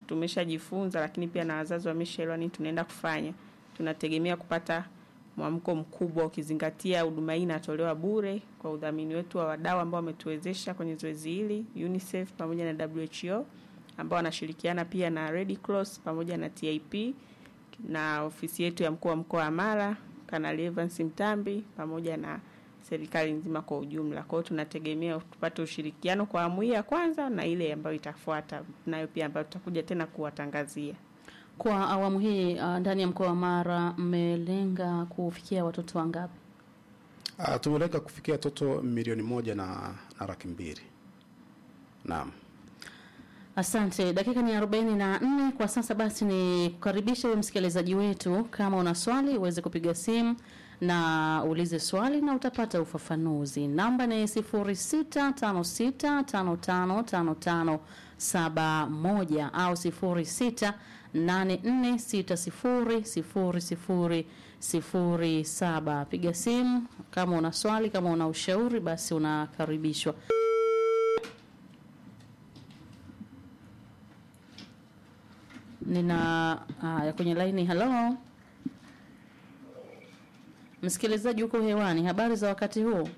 tumeshajifunza, lakini pia na wazazi wameshaelewa nini tunaenda kufanya, tunategemea kupata mwamko mkubwa, ukizingatia huduma hii inatolewa bure kwa udhamini wetu wa wadau ambao wametuwezesha kwenye zoezi hili, UNICEF pamoja na WHO ambao wanashirikiana pia na Red Cross pamoja na TIP na ofisi yetu ya mkuu wa mkoa wa Mara, Kanali Evans Mtambi pamoja na serikali nzima kwa ujumla. Kwa hiyo tunategemea tupate ushirikiano kwa awamu hii ya kwanza na ile ambayo itafuata, nayo pia ambayo tutakuja tena kuwatangazia. Kwa awamu hii uh, ndani ya mkoa wa Mara mmelenga kufikia watoto wangapi? Uh, tumelenga kufikia watoto milioni moja na, na laki mbili. Naam. Asante. Dakika ni arobaini na nne kwa sasa. Basi ni kukaribisha wewe msikilizaji wetu, kama una swali uweze kupiga simu na uulize swali na utapata ufafanuzi. Namba ni sifuri sita tano sita tano tano tano tano saba moja au sifuri sita nane nne sita sifuri sifuri sifuri sifuri saba. Piga simu kama una swali, kama una ushauri, basi unakaribishwa. Nina haya kwenye laini. Halo msikilizaji, huko hewani, habari za wakati huu?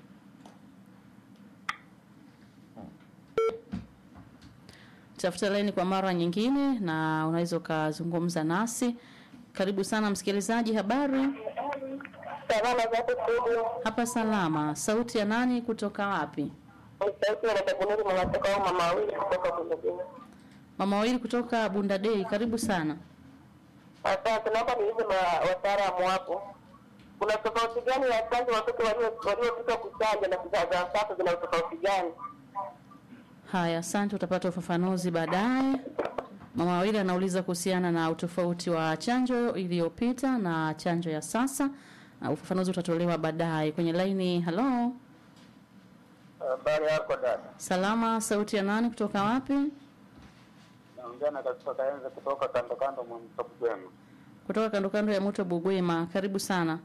Tafuta laini kwa mara nyingine, na unaweza ukazungumza nasi. Karibu sana msikilizaji, habari Salama zako studio. hapa? Salama. Sauti ya nani kutoka wapi? Ni sauti ya dada Bunuri mwanatoka au mama wawili kutoka Bundabini. Mama wawili kutoka Bunda Day, karibu sana. Asante, naomba niulize ma- wataalamu hapo, kuna tofauti gani ya chanjo watoto walio- waliopita kuchanja na za za sasa zina utofauti gani? Haya, asante, utapata ufafanuzi baadaye. Mama wawili anauliza kuhusiana na utofauti wa chanjo iliyopita na chanjo ya sasa. Uh, ufafanuzi utatolewa baadaye kwenye laini. Halo, Habari yako dada, salama. Sauti ya nani kutoka wapi? naongea na katika Kaenze kutoka kando kando mwa mto Bugwema. Kutoka kando kando ya mto Bugwema, karibu sana.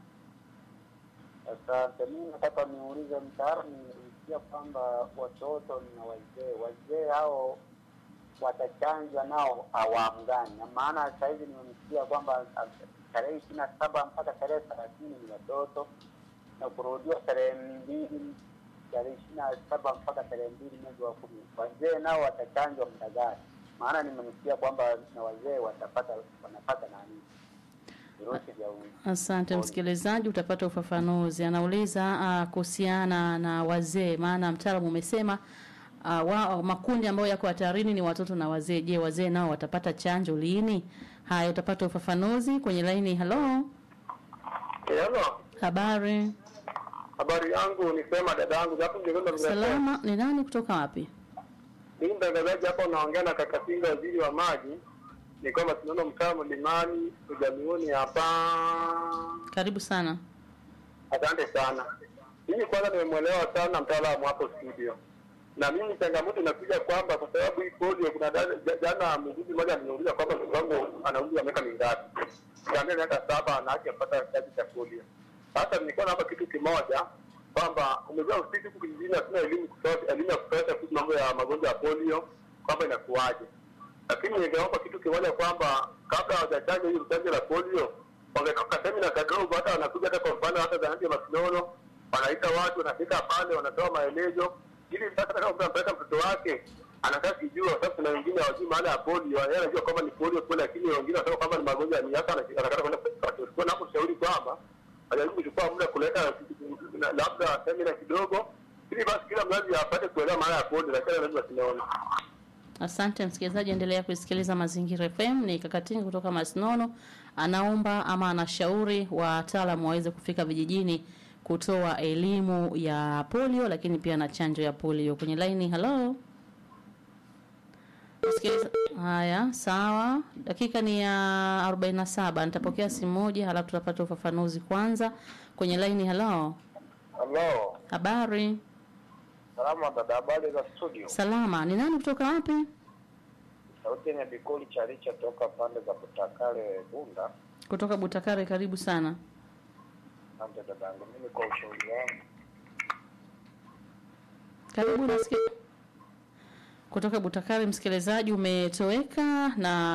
Asante. Mimi nataka niulize, mtaalamu, nilisikia kwamba watoto na wazee, wazee hao watachanjwa nao awamu gani? Na maana sasa hivi nimemsikia kwamba ah, tarehe ishirini na saba mpaka tarehe thelathini ni watoto na kurudiwa tarehe mbili tarehe ishirini na saba mpaka tarehe mbili mwezi wa kumi. Wazee nao watachanjwa muda gani? Maana nimemsikia kwamba na wazee watapata wanapata nani virusi vya u- Asante msikilizaji, utapata ufafanuzi. Anauliza uh, kuhusiana na wazee, maana mtaalamu umesema uh, wa, makundi ambayo yako hatarini ni watoto na wazee. Je, wazee nao watapata chanjo lini? Haya, utapata ufafanuzi kwenye laini. Halo, Hello. habari Habari yangu ni sema dada yangu japo ningependa salama. Ni nani kutoka wapi? Mimi mtangazaji hapa unaongea na kaka Pinga waziri wa maji. Ni kwamba tunaona mtaa mlimani ujamiuni hapa. Karibu sana. Asante sana. Mimi kwanza nimemwelewa sana mtaalamu hapo studio. Na mimi changamoto inakuja kwamba kwa sababu hii polio kuna dada- ja- jana mguzi mmoja aliniuliza kwamba mtoto wangu ana umri wa miaka mingapi. Nikamwambia miaka saba na haki apata chanjo cha polio. Sasa nilikuwa naomba kitu kimoja kwamba umejua sisi huku kijijini hatuna elimu kutosha, elimu ya kutosha kuhusu mambo ya magonjwa ya polio kwamba inakuwaje. Lakini ningeomba kitu kimoja kwamba kabla hawajachanja hii chanjo la polio wangetoka semina kadogo, hata wanakuja hata kwa mfano hata zahanati ya Masinono, wanaita watu, wanafika pale, wanatoa maelezo ili sasa kama mtu anampeleka mtoto wake anakaa kijua. Sasa kuna wengine hawajui maana ya polio, yeye anajua kwamba ni polio kweli, lakini wengine wanasema kwamba ni magonjwa ya miaka, anataka kwenda kwa napo shauri kwamba ajaribu kuchukua muda kuleta na- labda semina kidogo, ili basi kila mzazi apate kuelewa maana ya polio, lakini anajua Masinono. Asante msikilizaji, endelea kusikiliza Mazingira FM. Ni Kakatini kutoka Masinono, anaomba ama anashauri wataalamu waweze kufika vijijini kutoa elimu ya polio, lakini pia na chanjo ya polio. Kwenye laini, halo Msikiliza... Haya, sawa, dakika ni ya 47. Nitapokea simu moja, halafu tutapata ufafanuzi kwanza. Kwenye laini, halo, Halo, habari salama dada, habari za studio? salama. Ni nani kutoka wapi? Sauti ni Bikuli Chalicha toka pande za Butakale Bunda. Kutoka Butakare, karibu sana. Asante dadangu, mimi kwa ushauri wangu Karibu nasikia kutoka Butakari, msikilizaji umetoweka na